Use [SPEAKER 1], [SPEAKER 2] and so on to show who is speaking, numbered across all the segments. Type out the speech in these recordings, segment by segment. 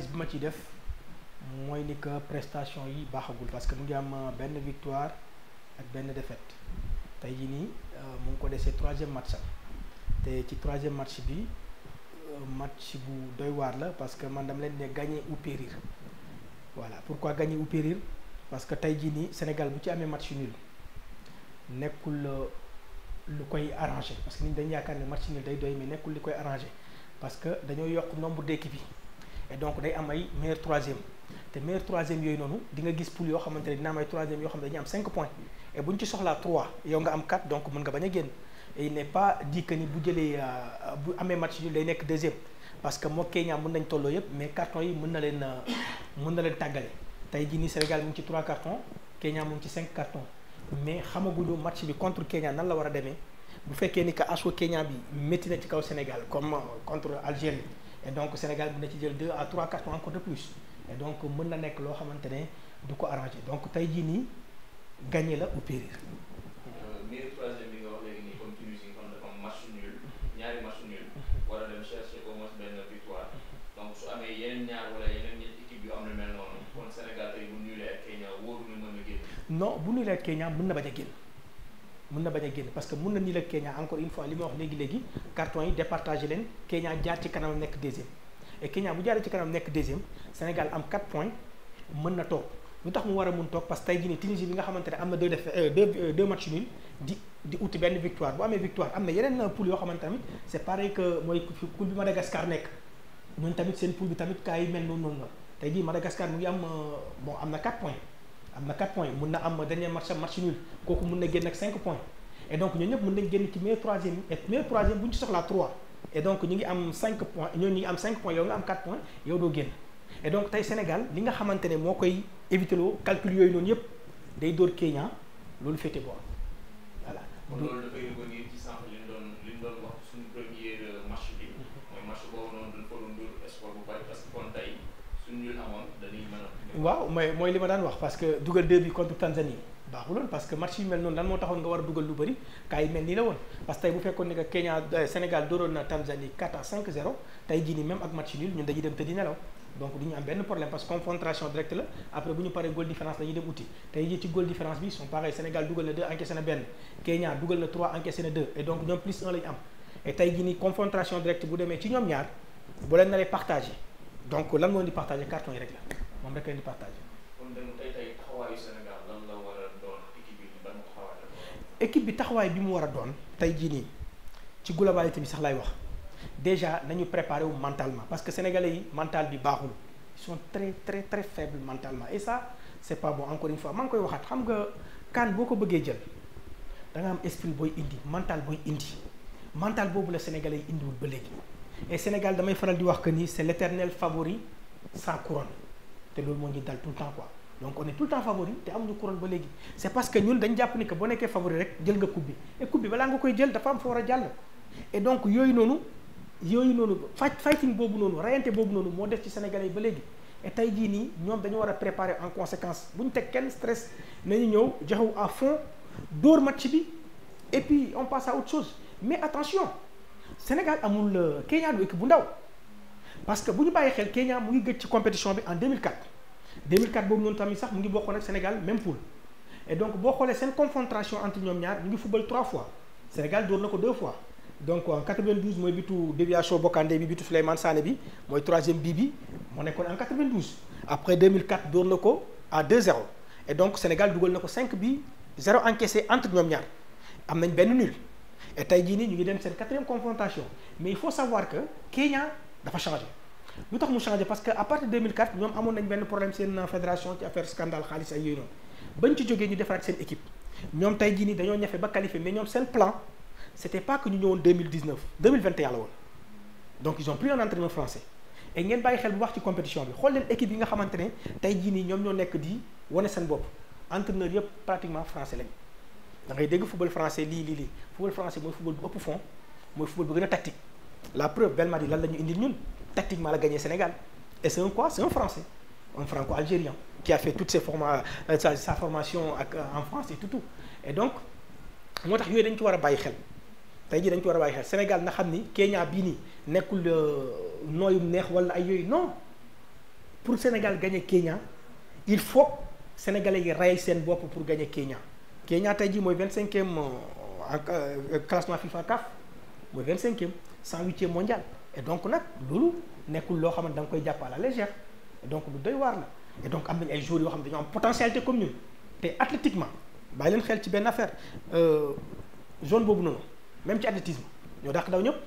[SPEAKER 1] analyse bi ma ci def mooy ni que prestation yi baaxagul parce que mu ngi am benn victoire ak benn défaite tey jii nii mu ngi ko desee troisième match am te ci troisième match bi match bu doy waar la parce que man dama leen ne gagner ou périr voilà pourquoi gagner ou périr parce que tey jii nii Sénégal bu ci amee match nul nekkul lu koy arrangé parce que nit dañu yaakaar ne match nul day doy mais nekkul li koy arrangé parce que dañoo yokk nombre d'équipes yi et donc day am ay meilleur troisième te meilleur troisième yooyu noonu di nga gis poule yoo xamante ne dina am ay troisième yoo xam ne dañuy am 5 points et bu ñu ci soxlaa 3 yow nga am 4 donc mën nga bañ a génn et il n'est pas dit que ni bu jëlee bu amee match nul day nekk deuxième parce que moo Kenya mën nañ tolloo yëpp mais carton yi mën na leen mën na leen tàggale tey jii nii Sénégal mu ngi ci 3 cartons Kenya mu ngi ci 5 cartons mais xamaguñu match bi contre Kenya nan la war a demee bu fekkee ni que assaut Kenya bi métti na ci kaw Sénégal comme contre Algérie et donc Sénégal mën na ci jël 2 à 3 cartons encore de plus et donc mën na nekk loo xamante ne du ko arrangé donc tey jii nii gagné la ou périr.
[SPEAKER 2] meilleur troisième bi nga wax léegi nii comme Tunisie nga xam dafa am match nul ñaari match nul war a dem chercher au moins benn victoire donc su amee yeneen ñaar wala yeneen ñetti équipe yu am lu mel noonu kon Sénégal tey bu nulee ak Kenya wóoru na mën a génn.
[SPEAKER 1] non bu nulee ak Kenya mën na bañ a génn mën na bañ a génn parce que mën na nii la Kenya encore une fois li ma wax léegi léegi carton yi départagé leen Kenya jaar ci kanam nekk deuxième et Kenya bu jaaree ci kanam nekk deuxième Sénégal am 4 points mën na toog lu tax mu war a mun toog parce que tey jii nii Tunisie bi nga xamante ne am na deux def deux deux matchs nuls di di uti benn victoire bu amee victoire am na yeneen poule yoo xamante tamit c' est pareil que mooy poule bi Madagascar nekk ñun tamit seen poule bi tamit kaa yi mel noonu noonu la tey jii Madagascar mu ngi am bon am na 4 points am na 4 points mun na am dernier match match nul kooku mun na génn ak 5 points et donc ñoo ñëpp mën nañ génn ci meilleur troisième et meilleur troisième bu ñu ci soxlaa 3 et donc ñu ngi am 5 points ñoo ñu ngi am 5 points yow nga am 4 points yow doo génn et donc tey Sénégal li nga xamante ne moo koy éviter loo calcul yooyu noonu yëpp day dóor Kenya loolu féete boor voilà.
[SPEAKER 2] kon loolu dafay revenir ci sànq li ñu doon li ñu doon wax suñu premier match bi. mooy match boobu noonu dañ ko doon dóor espoir bu bari parce que kon tey suñu ñu amoon dañuy mën a.
[SPEAKER 1] waaw mooy mooy li ma daan wax parce que dugal deux bi contre Tanzanie baaxuloon parce que match yu mel noonu lan moo taxoon nga war a dugal lu bëri kaa yi mel nii la woon parce que tey bu fekkoon ne que Kenya Sénégal dóoroon na Tanzanie 4 à 5 0 tey jii nii même ak match nul ñun dañuy dem tëddi nelaw donc du ñu am benn problème parce que confrontation directe la après bu ñu paree goal différence dañuy dem uti tey jii ci goal différence bi sont pareil Sénégal dugal na 2 encaissé na benn Kenya dugal na 3 encaissé na 2 et donc ñoom plus 1 la ñu am et tey jii nii confrontation directe bu demee ci ñoom ñaar bu leen naree partagé donc lan moo leen di partagé carton yi rek la moom rek leen di partagé.
[SPEAKER 2] kon dem tey tey taxawaayu Sénégal lan la war a doon équipe bi ban taxawaay la
[SPEAKER 1] équipe bi taxawaay bi mu war a doon tey jii nii ci globalité bi sax lay wax déjà nañu préparer wu mentalement parce que sénégalais yi mental bi baaxul ils sont très très très faibles mentalement et ça c'est pas bon encore une fois maa ngi koy waxaat xam nga kan boo ko bëggee jël da nga am esprit booy indi mental booy indi mental boobu la sénégalais yi indiwul ba léegi et Sénégal damay faral di wax que ni c'est l'éternel favori sans couronne te loolu moo ñu dal tout le temps quoi donc on est tout le temps favori te amuñu couronne ba léegi c'est parce que ñun dañ jàpp ni que boo nekkee favori rek jël nga coupe bi et coupe bi balaa nga koy jël dafa am fa war a jàll et donc yooyu noonu yooyu noonu fight fighting boobu noonu rayante boobu noonu moo def ci sénégalais yi ba léegi et tey jii nii ñoom dañu war a préparer en conséquence bu ñu teg kenn stress nañu ñëw joxewu à fond dóor match bi et puis on passe à autre chose mais attention Sénégal amul Kenya du équipe bu ndaw parce que bu ñu bàyyi xel Kenya mu ngi gëj ci compétition bi en 2004 2004 boobu noonu tamit sax mu ngi bokkoon ak Sénégal même poule et donc boo xoolee seen confrontation entre ñoom ñaar ñu ngi football trois fois Sénégal dóor na ko deux fois donc en 92 mooy bitu déviation Bokandé bi bitu Souleymane Sané bi mooy troisième bii bi moo nekkoon en 92 après 2004 dóor na ko à 2-0 et donc Sénégal dugal na ko 5 bi 0 encaissé entre ñoom ñaar am nañ benn nul et tey jii nii ñu ngi dem seen quatrième confrontation mais il faut savoir que Kenya dafa changé lu tax mu changé parce que à partir de 2004 ñoom amoon nañ benn problème seen fédération ci affaire scandale xaalis ay yooyu noonu bañ ci jógee ñu defaraat seen équipe ñoom tey jii nii dañoo ñafe ba qualifié mais ñoom seen plan c'était pas que ñu ñëwoon 2019 2021 la woon donc ils ont pris un entraîneur français et ngeen bàyyi xel bu wax ci compétition bi xool leen équipe yi nga xamante ne tey jii nii ñoom ñoo nekk di wane seen bopp entraîneur yëpp pratiquement français lañ da ngay dégg football français lii lii lii football français mooy football bu ëpp fond mooy football bu gën a tactique la preuve Belmadi lan la ñu indil ñun tactiquement la gagné Sénégal et c'est un quoi c'est un français un franco-algérien qui a fait toutes ses forma sa sa formation ak en France et tout tout et donc moo tax yooyu dañ ci war a bàyyi xel tey jii dañ ci war a bàyyi xel Sénégal na xam ni Kenya bii nii nekkul nooyum neex wala ay yooyu non pour Sénégal gagner Kenya il faut sénégalais yi rey seen bopp pour gagner Kenya Kenya tey jii mooy vingt cinquième ak classement FIFA CAF mooy vingt cinquième cent huitième mondial et donc nag loolu nekkul loo xamante da nga koy jàpp à la légère et donc lu doy waar la et donc am nañu ay joueurs yoo xam ne dañoo am potentialité comme ñun te athlétiquement bàyyi leen xel ci benn affaire zone boobu noonu même ci athlétisme ñoo dàq daw ñëpp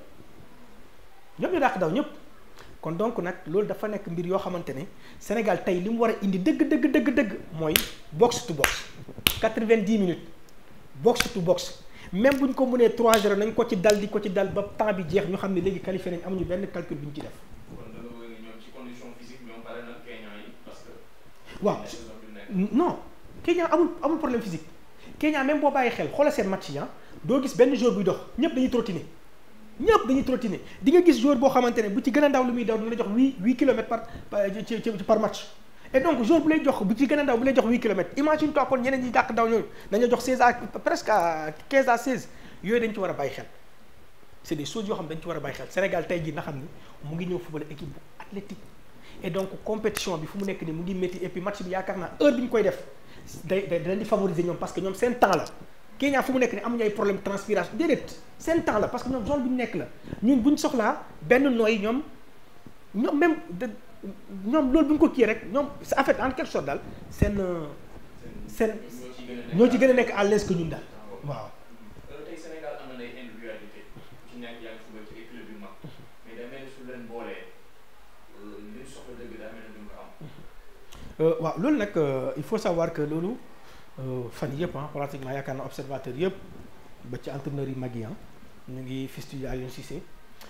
[SPEAKER 1] ñëpp ñoo dàq daw ñëpp kon donc nag loolu dafa nekk mbir yoo xamante ne Sénégal tey li mu war a indi dëgg dëgg dëgg dëgg mooy box to box quatre-vingt-dix minutes box to box même bu ñu ko mënee 3-0 nañ ko ci dal di ko ci dal ba temps bi jeex ñu xam ne léegi qualifié nañ amuñu benn calcul bu ñu ci def.
[SPEAKER 2] kon da nga bëgg ñoom ci condition physique ñoom pare na Kenya yi parce que.
[SPEAKER 1] waaw non Kenya amul amul problème physique Kenya même boo bàyyi xel xoolal seen match yi doo gis benn joueur buy dox ñëpp dañuy trottiner ñëpp dañuy trottiner di nga gis joueur boo xamante ne bu ci gën a ndaw lu muy daw dina la jox huit huit kilomètres par ci ci par match. et donc joueur bu lay jox bu ci gën a ndaw bu lay jox huit kilomètres imagine toi kon ñeneen ñi dàq daw ñooñu dañoo jox seize à presque à quinze à seize yooyu dañ ci war a bàyyi xel c' est des choses yoo xam dañ ci war a bàyyi xel Sénégal tey jii na xam ni mu ngi ñëw football équipe bu athlétique et donc compétition bi fu mu nekk nii mu ngi métti et puis match bi yaakaar naa heure bi ñu koy def day day dañ di favoriser ñoom parce que ñoom seen temps la Kenya fu mu nekk nii amuñu ay problème transpiration déedéet seen temps la parce que ñoom zone bi ñu nekk la ñun buñ soxlaa benn nooy ñoom ñoom même ñoom loolu bu ñu ko kii rek ñoom en fait en quelque sorte daal seen seen ñoo ci gën a nekk à l'aise que ñun daal waaw.
[SPEAKER 2] tey Sénégal am na ay individualité ci nekk yaa ngi football ci ay club yu mag mais day mel ni su leen boolee li ñu soxla dëgg daa mel ni duñ ko am.
[SPEAKER 1] waaw loolu nag il faut savoir que loolu fan yëpp ah pratiquement yaakaar na observateur yëpp ba ci entraîneurs yi mag yi ñu ngi fistule Aliou Cissé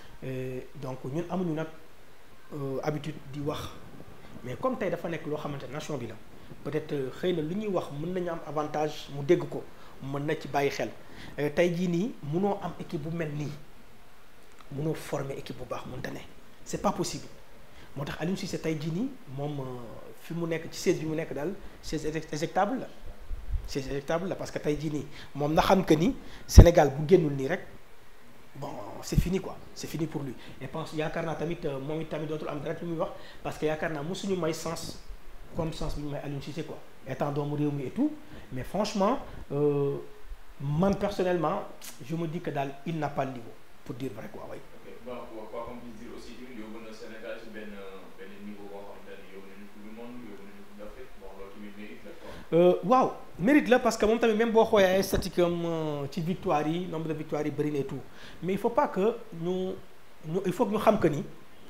[SPEAKER 1] donc ñun amuñu nag. habitude di wax mais comme tey dafa nekk loo xamante nation bi la peut-être xëy na lu ñuy wax mën nañu am avantage mu dégg ko mën na ci bàyyi xel tey jii nii munoo am équipe bu mel nii munoo former équipe bu baax mënta ne c'est pas possible moo tax Aliou Cissé tey jii nii moom fi mu nekk ci siège bi mu nekk daal siège éjectable la siège éjectable la parce que tey jii nii moom na xam que ni Sénégal bu génnul nii rek bon c'est fini quoi c'est fini pour lui et pense yaakaar naa tamit moom it tamit dootul am dara lu muy wax parce que yaakaar naa mosuñu may sens comme sens bi ñu may Aliou Cissé quoi étant doomu réew mi et tout mais franchement euh, man personnellement je me dis que daal il n'a pas le niveau pour dire vrai quoi way
[SPEAKER 2] ok bon quoi qu'on puisse dire aussi tamit yóbbu na Sénégal ci benn benn niveau boo xamante ne yóbbu nañu coupe du monde yóbbu nañu coupe d'Afrique bon loolu tamit mérite la quoi.
[SPEAKER 1] waaw mérite la parce que moom tamit même boo xoolee ay statistiques am ci victoire yi nombre de victoires yi bëri na et tout mais il faut pas que ñu ñu il faut que ñu xam que ni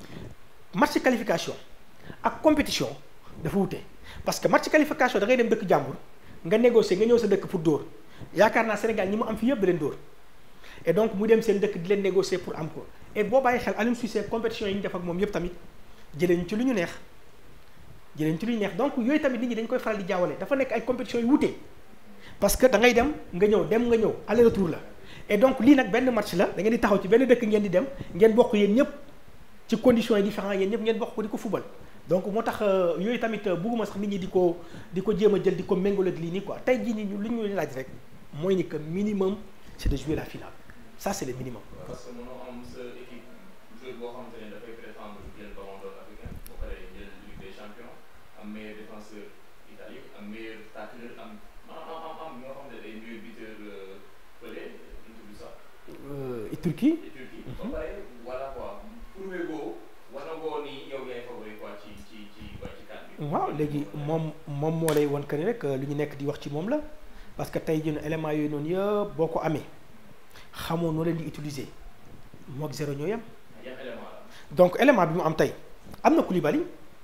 [SPEAKER 1] match qualification ak compétition dafa wute parce que match qualification da ngay dem dëkk jàmbur nga négocier nga ñëw sa dëkk pour dóor yaakaar naa Sénégal ñi mu am fi yëpp da leen dóor et donc mu dem seen dëkk di leen négocier pour am ko et boo bàyyi xel Aliou Cissé compétition yi ñu def ak moom yëpp tamit jëlee ñu ci lu ñu neex jëlee ñu ci lu ñu neex donc yooyu tamit nit ñi dañ koy faral di jaawale dafa nekk ay compétitions yu wute parce que da ngay dem nga ñëw dem nga ñëw aller retour la et donc lii nag benn match la da ngeen di taxaw ci benn dëkk ngeen di dem ngeen bokk yéen ñëpp ci conditions yi différentes yéen ñëpp ngeen bokk ko di ko fubal donc moo tax yooyu tamit bugguma sax nit ñi di ko di ko jéem a jël di ko méngale ak lii nii quoi tey jii nii ñu li ñu laaj rek mooy ni que minimum c'est de jouer la finale ça c'est le minimum.
[SPEAKER 2] parce que mënoo am sa équipe joueur boo xamante ne dafay prétendre jël ballon d'or africain boo paree jël Ligue des champions am meilleur défenseur italien am meilleur tacleur am am am am ñoo xam ne day meilleur buteur pële ñu tudd sax.
[SPEAKER 1] Turquie.
[SPEAKER 2] Turquie ba pare voilà quoi prouvé goo war na goo ni yow yaay favori quoi ci ci ci waa ci cadre bi.
[SPEAKER 1] waaw léegi moom moom moo lay wan que ni rek lu ñu nekk di wax ci moom la parce que tey jii éléments yooyu noonu yëpp boo ko amee xamoo noo leen di utiliser moog zéro ñoo yem.
[SPEAKER 2] yan élément la.
[SPEAKER 1] donc élément bi mu am tey am na Koulibaly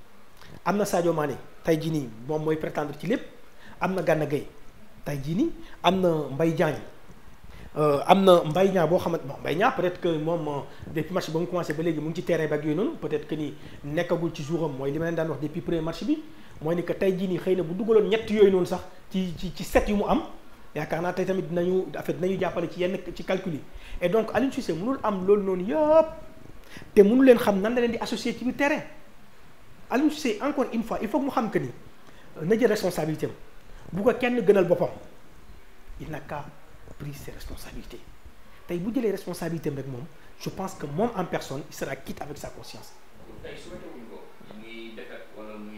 [SPEAKER 1] am na Sadio Mané tey jii nii moom mooy prétendre ci lépp am na Gana Gueye tey jii nii am na Mbaye Diagne am na Mbaye Niang boo xamante bon Mbaye Niang peut-être que moom depuis match ba mu commencé ba léegi mu ngi ci terrain bi ak yooyu noonu peut-être que ni nekkagul ci jour am mooy li ma leen daan wax depuis premier match bi mooy ni que tey jii nii xëy na bu dugaloon ñett yooyu noonu sax ci ci ci set yu mu am yaakaar naa tey tamit dinañu en fait dinañu jàppale ci yenn ci calcul yi et donc Aliou Cissé mënul am loolu noonu yëpp te mënu leen xam nan la leen di associer ci biir terrain Aliou Cissé encore une fois il faut que mu xam que ni na jël responsabilité am bu ko kenn gënal boppam il n'a qu'à pris ses responsabilités tey bu jëlee responsabilité am rek moom je pense que moom en personne il sera quitte avec sa conscience.
[SPEAKER 2] tey souhaité wuñ ko muy défaite wala muy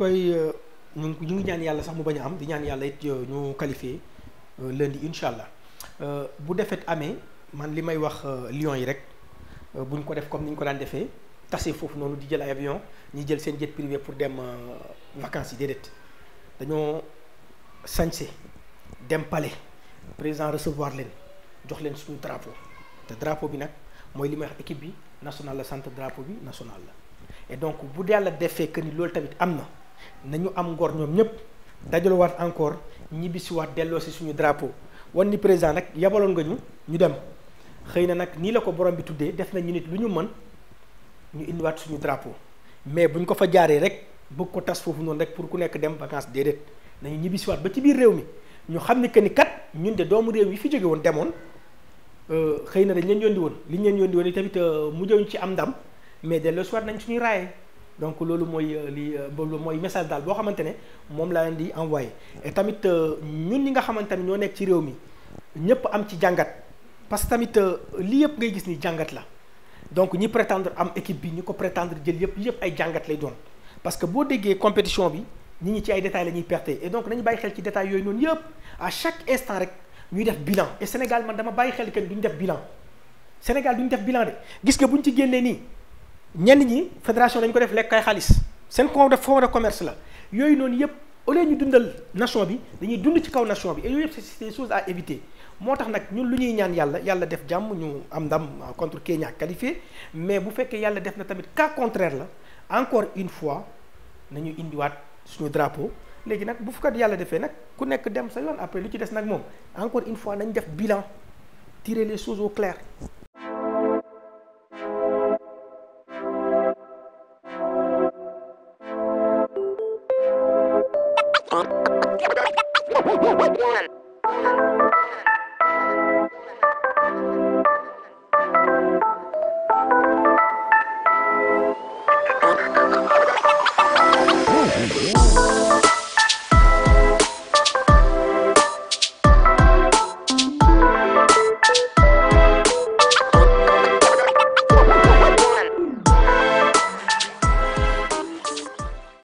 [SPEAKER 1] koy ñu ñu ngi ñaan yàlla sax mu bañ a am di ñaan yàlla it ñu qualifié lundi incha allah bu defet amee man li may wax Lions yi rek buñ ko def comme ni ñu ko daan defee tase foofu noonu di jël ay avion ñi jël seen jet privé pour dem vacances yi déedéet dañoo sañse dem palais président recevoir leen jox leen suñu drapeau te drapeau bi nag mooy li may wax équipe bi national la sant drapeau bi national la et donc bu yàlla defee que ni loolu tamit am na nañu am ngor ñoom ñëpp dajalowaat encore ñibbisiwaat delloo si suñu drapeau wan ni président nag yabaloon nga ñu ñu dem xëy na nag nii la ko borom bi tuddee def nañu nit lu ñu mën ñu indiwaat suñu drapeau mais buñ ko fa jaaree rek bëgg ko tas foofu noonu rek pour ku nekk dem vacances déedéet nañu ñibbisiwaat ba ci biir réew mi ñu xam ni que ni kat ñun de doomu réew yi fi jóge woon demoon xëy na dañ leen yónni woon li ñu leen yónni woon yi tamit mujjewuñ ci am ndam mais delloo si waat nañ suñuy raaye donc loolu mooy li loolu mooy message daal boo xamante ne moom laa leen di envoyé et tamit ñun ñi nga xamante ne ñoo nekk ci réew mi ñëpp am ci jàngat parce que tamit lii yëpp ngay gis ni jàngat la donc ñi prétendre am équipe bi ñi ko prétendre jël yëpp yëpp ay jàngat lay doon parce que boo déggee compétition bi nit ñi ci ay détails la ñuy perte et donc nañu bàyyi xel ci détails yooyu noonu yëpp à chaque instant rek ñuy def bilan et Sénégal man dama bàyyi xel que duñu def bilan Sénégal duñu def bilan de gis nga bu ñu ci génnee nii ñenn ñi fédération dañu ko def lekk ay xaalis seen fond de fond de commerce la yooyu noonu yëpp au lieu ñu dundal nation bi dañuy dund ci kaw nation bi et yooyu yëpp c'est des choses à éviter moo tax nag ñun lu ñuy ñaan yàlla yàlla def jàmm ñu am ndam contre Kenya qualifié mais bu fekkee yàlla def na tamit cas contraire la encore une fois nañu indiwaat suñu drapeau léegi nag bu fukkat yàlla defee nag ku nekk dem sa yoon après lu ci des nag moom encore une fois nañ def bilan tirer les choses au clair